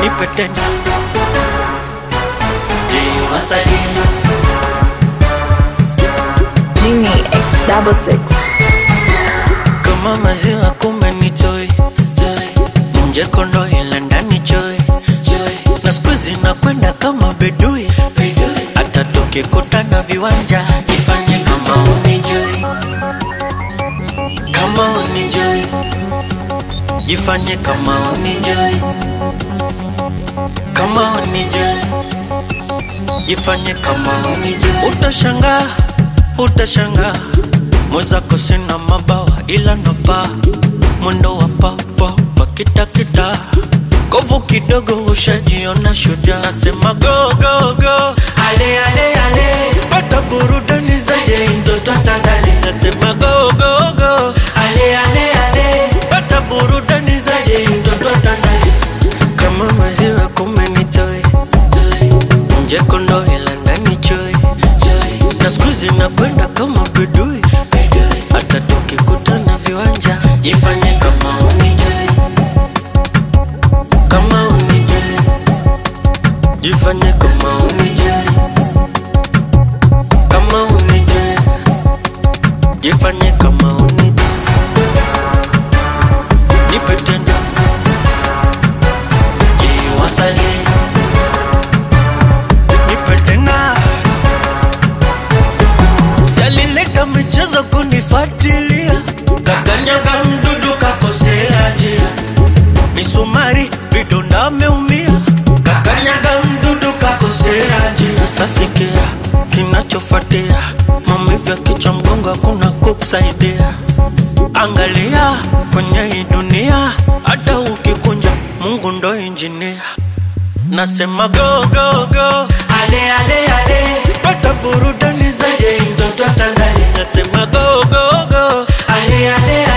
nipe tena jiwasalie Genie X double six. kama maziwa kumbe ni toi nje kondo ila ndani choi na skuizi nakwenda kama bedui hata tukikutana viwanja jifanye kama unijui kama unijui jifanye kama unijui kama unijui jifanye kama unijui utashangaa utashangaa mwezako sina mabawa ila napa mwendo wa papapa kitakita kovu kidogo ushajiona shujaa nasema go go go ale ale ale pata burudani zaje mtoto tandale nasema go go go ale ale ale pata burudani zaje mtoto tandale kama maziwa kumbe ni toi nje kondo ila ndani choi na skuizi nakwenda kama bedui hata tukikutana viwanja jifanye kama unijui kama unijui jifanye kama unijui kama unijui jifanye kama unijui nipe tena jiwasalie nipe tena Sialileta michezo kunifuatilia, kakanyaga mdudu kakosea njia, misumari vidonda ameumia, kakanyaga mdudu kakosea njia. Sasikia kinachofuatia, maumivu ya kichwa, mgongo, hakuna kukusaidia. Angalia kwenye hii dunia, hata ukikunja, Mungu ndo injinia. Nasema go go go, ale ale ale, pata burudani zaje mtoto tandale. Nasema go go go, ale ale